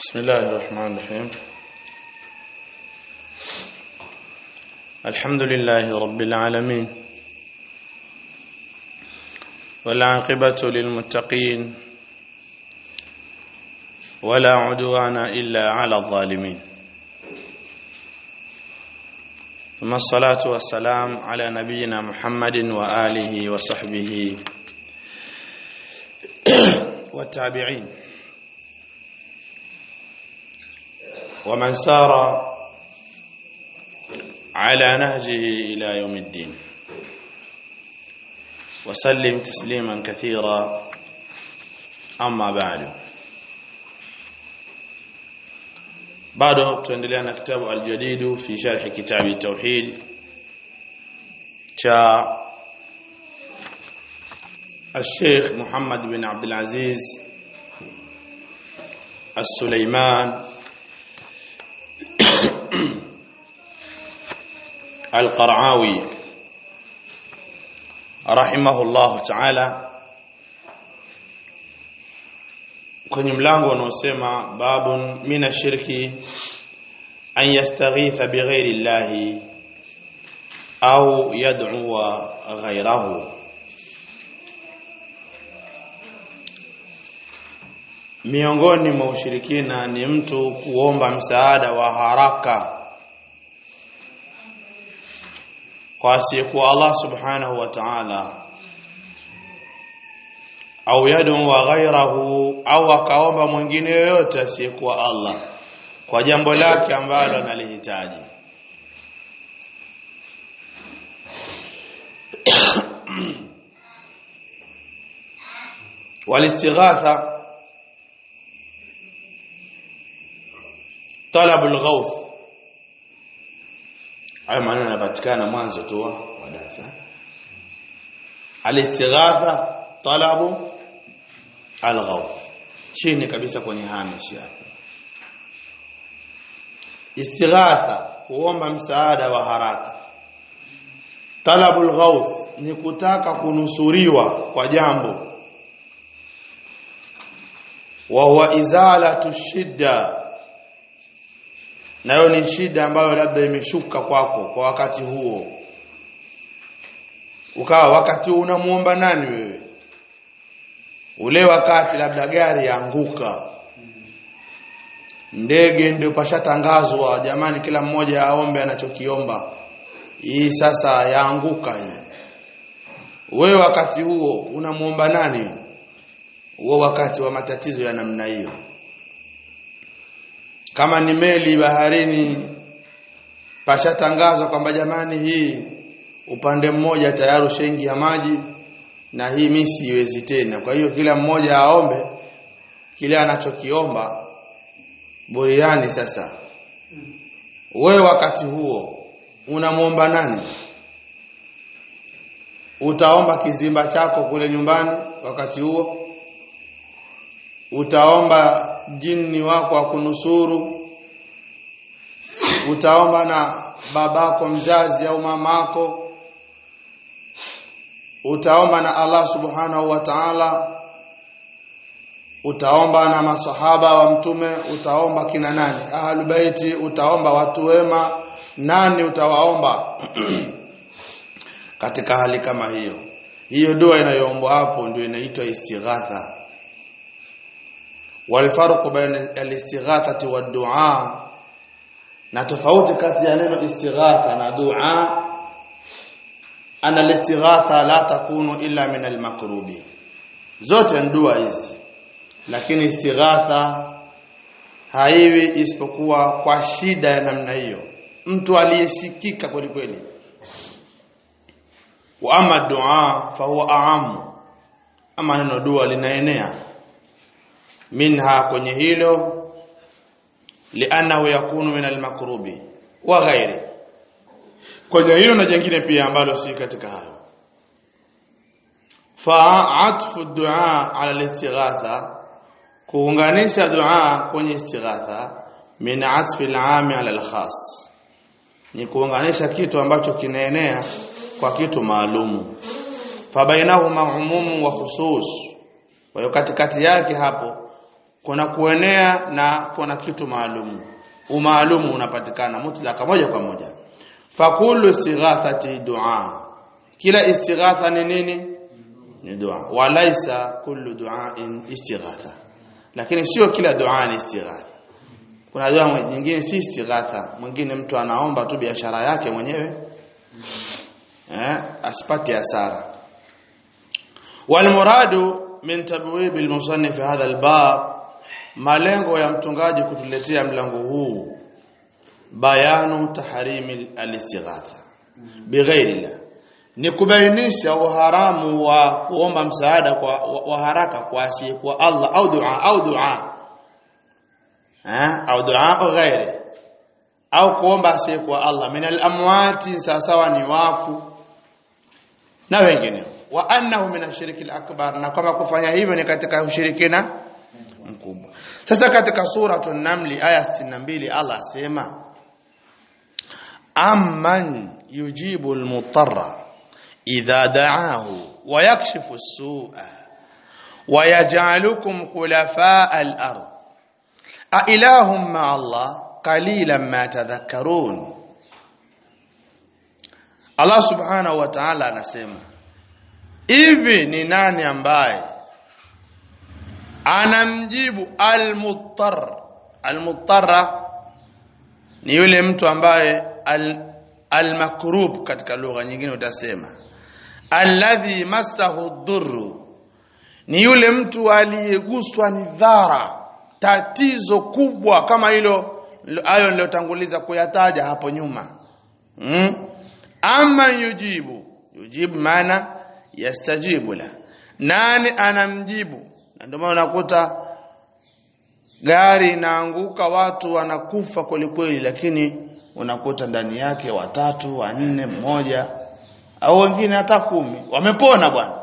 بسم الله الرحمن الرحيم الحمد لله رب العالمين والعاقبة للمتقين ولا عدوان إلا على الظالمين ثم الصلاة والسلام على نبينا محمد وآله وصحبه والتابعين ومن سار على نهجه إلى يوم الدين وسلم تسليما كثيرا أما بعد bado tuendelea na kitabu aljadidu fi sharhi kitabi tauhid cha الشيخ محمد بن عبد العزيز السليمان القرعاوي رحمه الله تعالى kwenye mlango unaosema babun mina shirki an yastaghitha bighairi llahi au yad'uwa ghayrahu miongoni mwa ushirikina ni mtu kuomba msaada wa haraka kwa asiyekuwa Allah subhanahu wa ta'ala au yad'u wa ghayrahu au akaomba mwingine yoyote asiyekuwa Allah kwa jambo lake ambalo analihitaji والاستغاثه طلب الغوث haya maneno yanapatikana mwanzo tu wa darasa alistighatha talabu alghawth chini kabisa kwenye hamish hapo istighatha kuomba msaada wa haraka talabu alghawth ni kutaka kunusuriwa kwa jambo wa huwa izalatu shidda nayo ni shida ambayo labda imeshuka kwako kwa wakati huo ukawa wakati unamuomba nani wewe ule wakati labda gari yaanguka ndege ndio pashatangazwa jamani kila mmoja aombe anachokiomba hii sasa yaanguka hii wewe wakati huo unamuomba nani huo wakati wa matatizo ya namna hiyo kama ni meli baharini pashatangazwa kwamba jamani hii upande mmoja tayari ushaingi ya maji na hii mimi siwezi tena kwa hiyo kila mmoja aombe kile anachokiomba buriani sasa wewe wakati huo unamwomba nani utaomba kizimba chako kule nyumbani wakati huo utaomba jini wako akunusuru utaomba na babako mzazi au mamako utaomba na Allah subhanahu wa ta'ala utaomba na masahaba wa mtume utaomba kina nani ahlul baiti utaomba watu wema nani utawaomba katika hali kama hiyo hiyo dua inayoombwa hapo ndio inaitwa istighatha والفرق بين الاستغاثه والدعاء na tofauti kati ya neno istighatha na dua ana listighatha la takunu illa min almakrubi zote ni dua hizi lakini istighatha haiwi isipokuwa kwa shida ya namna hiyo mtu aliyeshikika kweli kweli wa ama dua fa huwa aamu ama neno dua linaenea minha kwenye hilo lianahu yakunu min almakrubi wa ghairi kwenye hilo na jingine pia ambalo si katika hayo fa atfu du'a ala al-istighatha kuunganisha dua kwenye istighatha min atfi al-'ami ala al-khas ni kuunganisha kitu ambacho kinaenea kwa kitu maalumu fa bainahuma umumu wa khusus kwa hiyo katikati yake hapo kuna kuenea na kuna kitu maalumu umaalumu unapatikana mutlaka moja kwa moja fakulu istighathati dua kila istighatha ni nini ni dua walaisa kullu duain istighatha lakini sio kila dua ni istighatha kuna dua nyingine si istighatha mwingine mtu anaomba tu biashara yake mwenyewe eh asipate hasara walmuradu min tabwib almusannif hadha albab malengo ya mtungaji kutuletea mlango huu bayanu tahrimi alistighatha bighairi ni kubainisha uharamu wa kuomba msaada kwa wa haraka kwa asiyekuwa Allah au dua au dua eh au dua au ghairi au kuomba asiyekuwa Allah min al-amwati sawasawa ni wafu na wengine wa annahu min ashiriki al-akbar na kama kufanya hivyo ni katika ushirikina mkubwa sasa katika suratul namli aya 62 Allah asema amman yujibu al-mutarra idha da'ahu wa yakshifu as-su'a wa yaj'alukum khulafa'a al-ard a ilahum ma'a Allah qalilan ma tadhakkarun Allah subhanahu wa ta'ala anasema hivi ni nani ambaye anamjibu al-muttar al-muttarra ni yule mtu ambaye al-makrub katika lugha nyingine utasema alladhi massahu dhurru ni yule mtu aliyeguswa ni dhara tatizo kubwa kama hilo hayo niliyotanguliza kuyataja hapo nyuma mm? ama yujibu yujibu maana yastajibu la nani anamjibu na ndio maana unakuta gari inaanguka watu wanakufa kwelikweli lakini unakuta ndani yake watatu wanne mmoja au wengine hata kumi wamepona bwana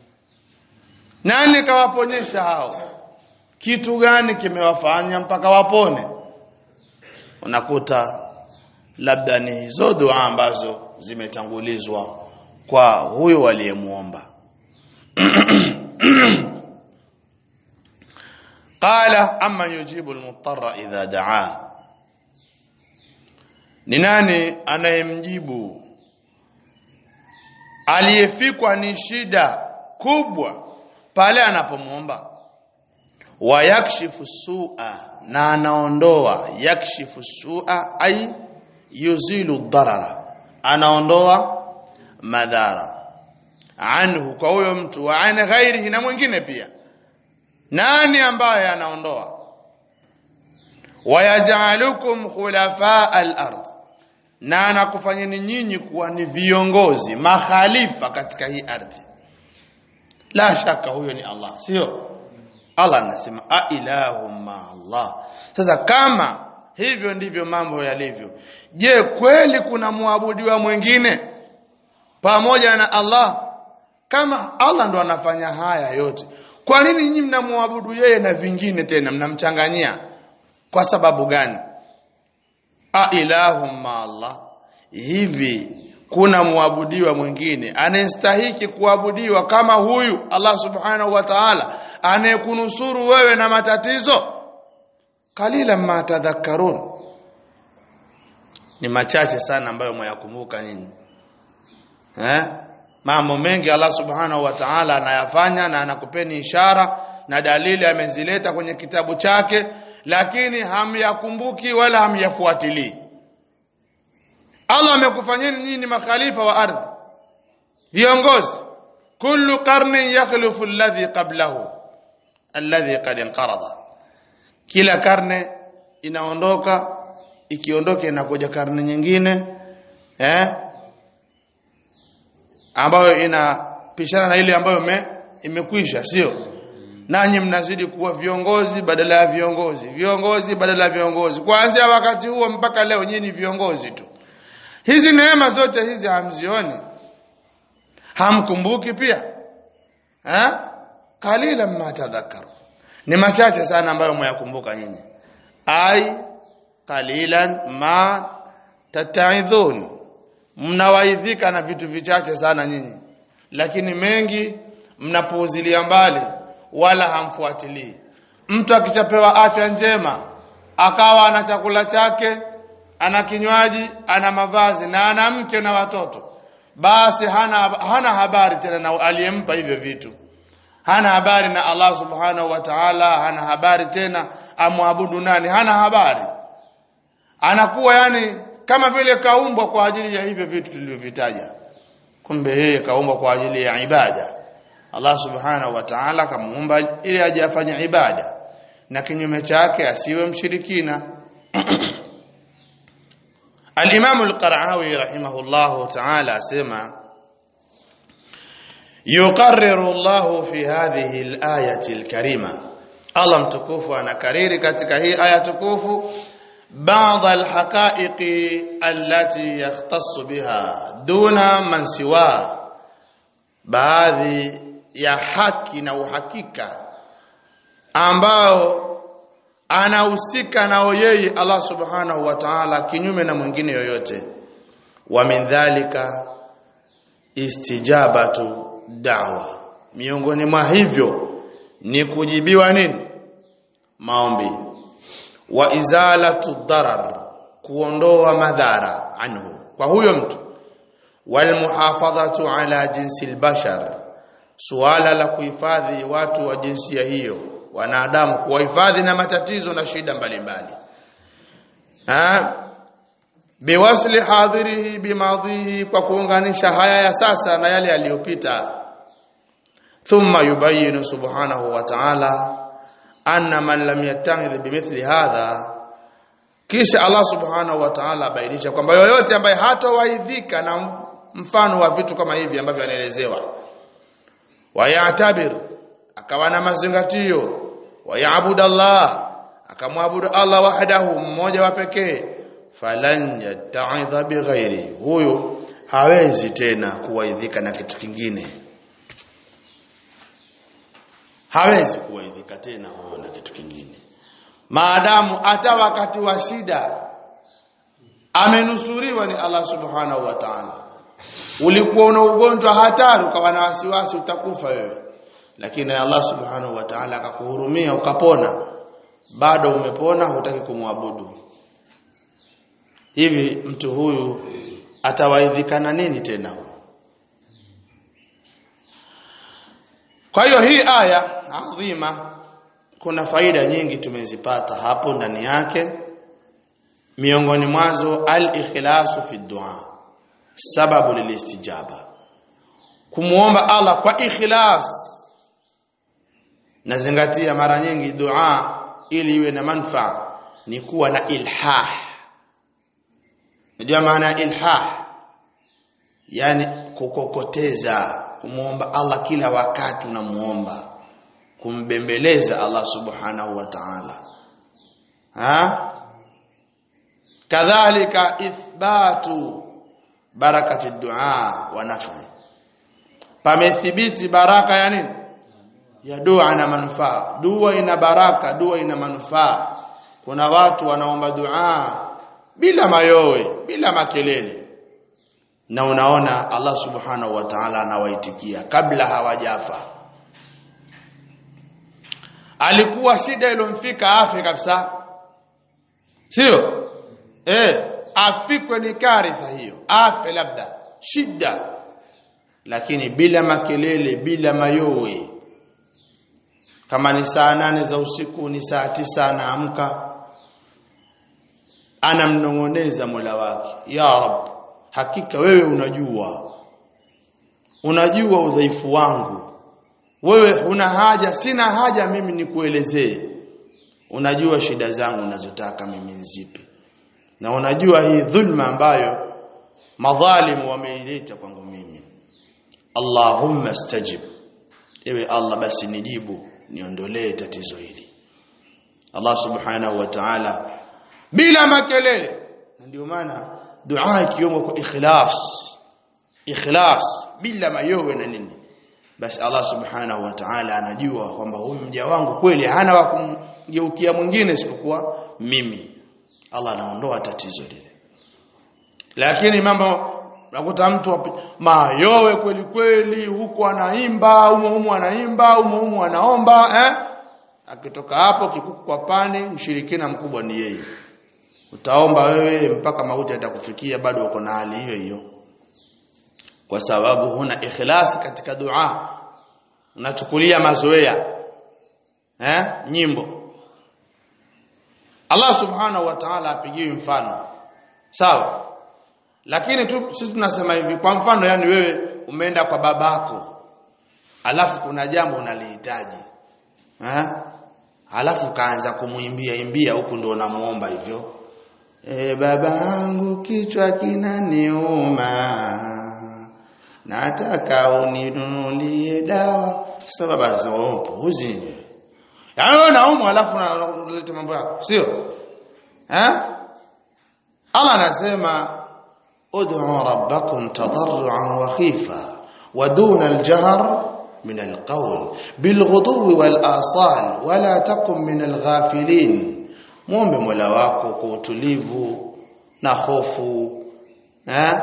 nani kawaponyesha hao kitu gani kimewafanya mpaka wapone unakuta labda ni hizo dua ambazo zimetangulizwa kwa huyo aliyemuomba qala amma yujibu almutarra idha daa ni nani anayemjibu aliyefikwa ni shida kubwa pale anapomuomba wa yakshifu su'a na anaondoa yakshifu su'a ay yuzilu dharara anaondoa madhara anhu kwa huyo mtu wa an ghairihi na mwingine pia nani ambaye anaondoa wayajalukum khulafa al-ard na anakufanyeni nyinyi kuwa ni viongozi makhalifa katika hii ardhi la shaka huyo ni Allah sio Allah anasema a ilahum ma Allah sasa kama hivyo ndivyo mambo yalivyo je kweli kuna muabudiwa mwingine pamoja na Allah kama Allah ndo anafanya haya yote kwa nini nyinyi mnamwabudu yeye na vingine tena mnamchanganyia kwa sababu gani a ilahum ma Allah hivi kuna muabudiwa mwingine anayestahiki kuabudiwa kama huyu Allah subhanahu wa ta'ala anayekunusuru wewe na matatizo kalila ma tadhakkarun ni machache sana ambayo mwayakumbuka nyinyi eh mambo mengi Allah subhanahu wa ta'ala anayafanya na anakupeni ishara na dalili amezileta kwenye kitabu chake lakini hamyakumbuki wala hamyafuatilii Allah amekufanyeni nyinyi makhalifa wa ardhi viongozi kullu qarnin yakhlufu alladhi qablahu alladhi qad inqarada kila karne inaondoka ikiondoka inakuja karne nyingine eh ambayo inapishana na ile ambayo me, imekwisha sio nanyi mnazidi kuwa viongozi badala ya viongozi viongozi badala ya viongozi kuanzia wakati huo mpaka leo nyinyi ni viongozi tu hizi neema zote hizi hamzioni hamkumbuki pia eh kalila ma tadhakkaru ni machache sana ambayo mwayakumbuka nyinyi ai qalilan ma tataidhun mnawaidhika na vitu vichache sana nyinyi lakini mengi mnapuuzilia mbali wala hamfuatilii mtu akichapewa afya njema akawa ana chakula chake ana kinywaji ana mavazi na ana mke na watoto basi hana hana habari tena na aliyempa hivyo vitu hana habari na Allah subhanahu wa ta'ala hana habari tena amwabudu nani hana habari anakuwa yani kama vile kaumbwa kwa ajili ya hivyo vitu tulivyovitaja kumbe yeye kaumbwa kwa ajili ya ibada Allah subhanahu wa ta'ala kamuumba ili aje afanye ibada na kinyume chake asiwe mshirikina Al-Imam Al-Qara'awi rahimahullahu ta'ala asema yuqarriru Allah fi hadhihi al-ayati al-karima Allah mtukufu anakariri katika hii aya tukufu بعض الحقائق التي يختص بها دون من سواه baadhi ya haki na uhakika ambao anahusika nao yeye Allah subhanahu wa ta'ala kinyume na mwingine yoyote wa min dhalika istijabatu da'wa miongoni mwa hivyo ni kujibiwa nini maombi wa izalatu darar kuondoa madhara anhu kwa huyo mtu wal muhafadhatu ala jinsi albashar suala la kuhifadhi watu wa jinsia hiyo wanadamu kuwahifadhi na matatizo na shida mbalimbali ha biwasli hadhirihi bimadhihi kwa kuunganisha haya ya sasa na yale yaliyopita thumma yubayinu subhanahu wa ta'ala anna man lam yattahidh bimithli hadha kisha Allah subhanahu wa ta'ala abainisha kwamba yoyote ambaye hatowaidhika na mfano wa vitu kama hivi ambavyo anaelezewa wayatabir akawa na mazingatio wayaabudu Allah akamwabudu Allah wahdahu mmoja wa pekee falan yatta'idha bighairi huyo hawezi tena kuwaidhika na kitu kingine hawezi kuwaidhika tena huyo na kitu kingine maadamu hata wakati wa shida amenusuriwa ni Allah subhanahu wa ta'ala ulikuwa una ugonjwa hatari ukawa na wasiwasi utakufa wewe lakini Allah subhanahu wa ta'ala akakuhurumia ukapona bado umepona hutaki kumwabudu hivi mtu huyu atawaidhikana nini tena kwa hiyo hii aya adhima kuna faida nyingi tumezipata hapo ndani yake miongoni mwazo al-ikhlasu fi dua sababu lilistijaba kumuomba Allah kwa ikhlas nazingatia mara nyingi dua ili iwe na manufaa ni kuwa na ilhah Unajua maana ya ilhah yani kukokoteza kumuomba Allah kila wakati unamuomba kumbembeleza Allah subhanahu wa ta'ala ha kadhalika ithbatu barakati dua wa nafi pamethibiti baraka ya nini ya dua na manufaa dua ina baraka dua ina manufaa kuna watu wanaomba dua bila mayowe bila makelele na unaona Allah subhanahu wa ta'ala anawaitikia kabla hawajafa alikuwa shida ilomfika afe kabisa sio eh afikwe ni karitha hiyo afe labda shida lakini bila makelele bila mayowe kama ni saa nane za usiku ni saa tisa anaamka anamnong'oneza Mola wake ya rab hakika wewe unajua unajua udhaifu wangu wewe una haja sina haja mimi nikuelezee unajua shida zangu ninazotaka mimi nzipi na unajua hii dhulma ambayo madhalimu wameileta kwangu mimi Allahumma stajib ewe Allah basi nijibu niondolee tatizo hili Allah subhanahu wa ta'ala bila makelele ndio maana dua ikiomba kwa ikhlas ikhlas bila mayowe na nini basi Allah subhanahu wa ta'ala anajua kwamba huyu mja wangu kweli hana wa kumgeukia mwingine isipokuwa mimi Allah anaondoa tatizo lile lakini mambo nakuta mtu mayowe kweli kweli huko anaimba umo umo anaimba umo umo anaomba eh akitoka hapo kikuku kwa pani mshirikina mkubwa ni yeye utaomba wewe mpaka mauti atakufikia bado uko na hali hiyo hiyo kwa sababu huna ikhlas katika dua unachukulia mazoea eh nyimbo Allah subhanahu wa ta'ala apigiwi mfano sawa lakini tu sisi tunasema hivi kwa mfano yani wewe umeenda kwa babako alafu kuna jambo unalihitaji eh alafu kaanza kumuimbia imbia huku ndio unamuomba hivyo e babangu kichwa kinaniuma nataka uninunulie dawa sababu anasema oh puuzi yaani wewe unaumwa alafu unaleta mambo yako sio eh Allah anasema ud'u rabbakum tadarruan wa khifa wa duna al-jahr من القول بالغدو والآصال ولا تكن من الغافلين muombe Mola wako kwa utulivu na hofu eh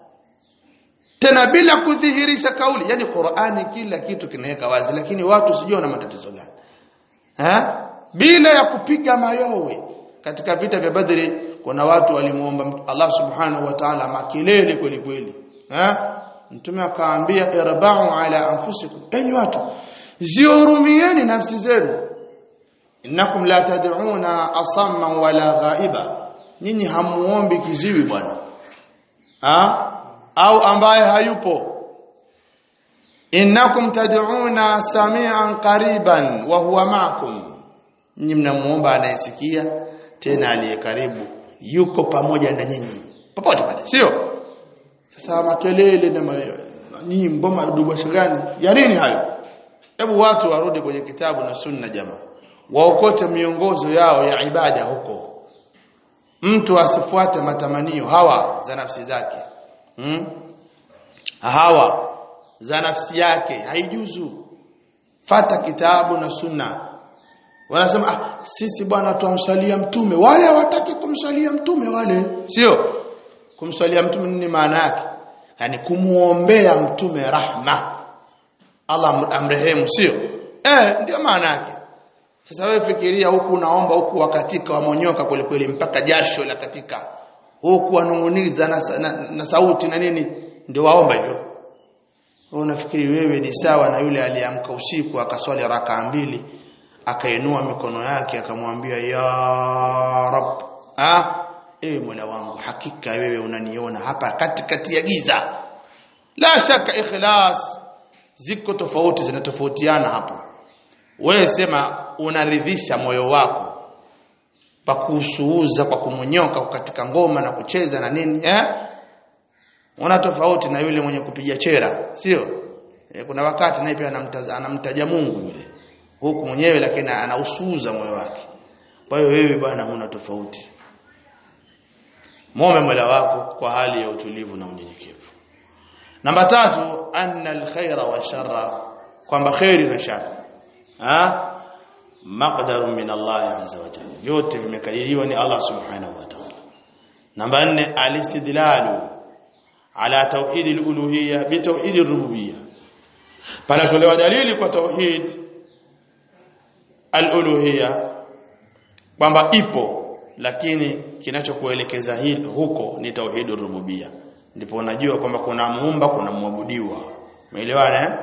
tena bila kudhihirisha kauli yani Qur'ani kila kitu kinaweka wazi lakini watu sijui wana matatizo gani eh bila ya kupiga mayowe katika vita vya Badri kuna watu walimuomba Allah subhanahu wa ta'ala makelele kweli kweli eh Mtume akaambia irba'u ala anfusikum enyi watu zihurumieni nafsi zenu innakum la tad'una asamma wala ghaiba nyinyi hamuombi kiziwi bwana ha? au ambaye hayupo innakum tad'una samian qariban wa huwa ma'akum nyinyi mnamuomba anayesikia tena aliye karibu yuko pamoja na nyinyi popote pale sio sasa makelele na nyimbo madubasha gani ya nini hayo hebu watu warudi kwenye kitabu na sunna jamaa waokote miongozo yao ya ibada huko mtu asifuate matamanio hawa za nafsi zake hmm? hawa za nafsi yake haijuzu fata kitabu na sunna wanasema ah, sisi bwana tuamsalia mtume wale hawataki kumsalia mtume wale sio kumswalia mtume nini maana yake yani kumuombea mtume rahma Allah amrehemu sio eh ndio maana yake sasa wewe fikiria huku unaomba huku wakatika wamonyoka kweli kweli mpaka jasho la katika huku wanunguniza na, na, na sauti na nini ndio waomba hivyo unafikiri wewe ni sawa na yule aliamka usiku akaswali raka mbili akainua mikono yake akamwambia ya rab ah ewe Mola wangu hakika wewe unaniona hapa katikati ya giza la shaka ikhlas ziko tofauti zinatofautiana hapo wewe sema unaridhisha moyo wako pa kusuuza kwa kumonyoka katika ngoma na kucheza na nini eh una tofauti na yule mwenye kupiga chera sio e, kuna wakati naye pia anamtaja, anamtaja Mungu yule huku mwenyewe lakini anausuuza moyo wake kwa hiyo wewe bwana huna tofauti muombe Mola wako kwa hali ya utulivu na unyenyekevu namba tatu anna alkhaira wa sharra kwamba khairi na shari ha maqdarun min Allah azza wa jalla vyote vimekadiriwa ni Allah subhanahu wa ta'ala namba 4 alistidlalu ala tauhid aluluhiyya bi tauhid arububiyya panatolewa dalili kwa tauhid aluluhiyya kwamba ipo lakini kinachokuelekeza hili huko ni tauhid rububia ndipo unajua kwamba kuna muumba kuna muabudiwa umeelewana eh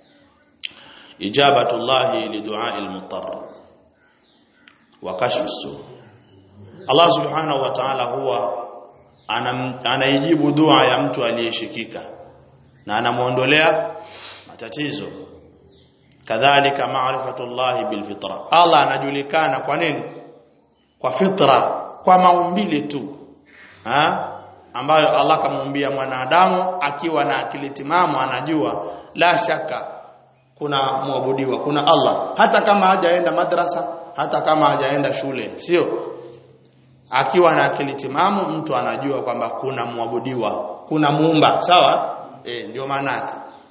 ijabatullahi lidu'a almuttar wa kashf su Allah subhanahu wa ta'ala huwa anaijibu dua ya mtu aliyeshikika na anamuondolea matatizo kadhalika ma'rifatullahi bilfitra Allah anajulikana kwa nini kwa fitra kwa maumbile tu ha? ambayo Allah kamuumbia mwanadamu akiwa na akili timamu anajua la shaka kuna muabudiwa kuna Allah hata kama hajaenda madrasa hata kama hajaenda shule sio akiwa na akili timamu mtu anajua kwamba kuna muabudiwa kuna muumba sawa eh ndio maana yake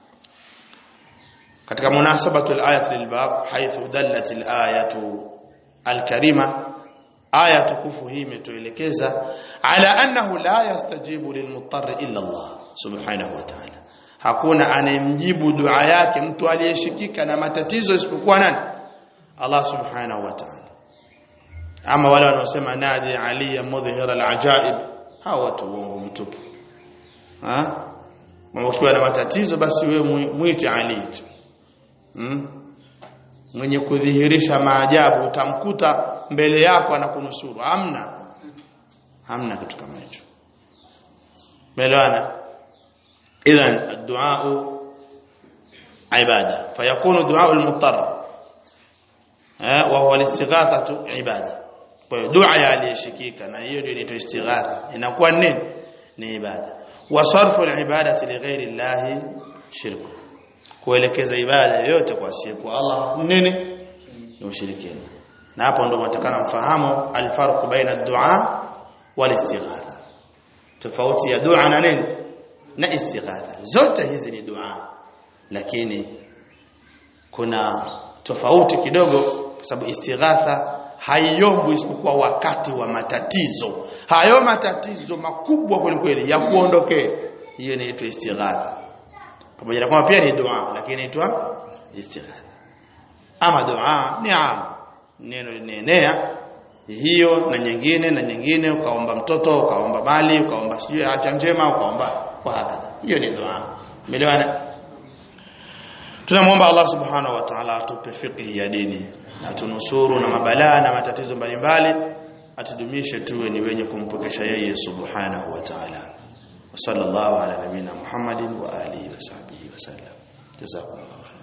katika munasabatu al-ayat lilbab haythu dallat al-ayatu al-karima aya tukufu hii imetuelekeza ala annahu la yastajibu lilmuttar illa Allah subhanahu wa ta'ala hakuna anayemjibu dua yake mtu aliyeshikika na matatizo isipokuwa nani Allah subhanahu wa ta'ala ama wale wanaosema nadi ali mudhhir al-ajaib hawa watu uongo mtupu ha ukiwa na matatizo basi wewe muite ali tu hmm? mwenye kudhihirisha maajabu utamkuta mbele yako anakunusuru hamna hamna kitu kama hicho ملوانا اذا الدعاء عباده فيكون دعاء المضطر وهو الاستغاثه عباده دعاء aliyeshikika na hiyo ndio inaitwa istighatha inakuwa nini ni ibada wa sarfu alibadati lighairi Allah shirku kuelekeza ibada yote kwa siku Allah nini ni ushirikina na hapo ndio mtakana mfahamu alfarq baina ad-du'a wal istighatha tofauti ya dua na nini na istighatha zote hizi ni dua lakini kuna tofauti kidogo kwa sababu istighatha haiombwi isipokuwa wakati wa matatizo hayo matatizo makubwa kweli ya kuondokea hiyo inaitwa istighatha pamoja na kwamba pia ni dua lakini inaitwa istighatha ama dua ni am neno linaenea hiyo na nyingine na nyingine ukaomba mtoto ukaomba mali ukaomba sijui acha njema ukaomba kwa hakika hiyo ni dua umeelewana tunamwomba Allah subhanahu wa ta'ala atupe fiqh ya dini atunusuru na mabalaa na matatizo mbalimbali atudumishe tuwe ni wenye kumpokesha yeye subhanahu wa ta'ala wa sallallahu ala nabina muhammadin wa alihi wa sahbihi wa sallam jazakumullahu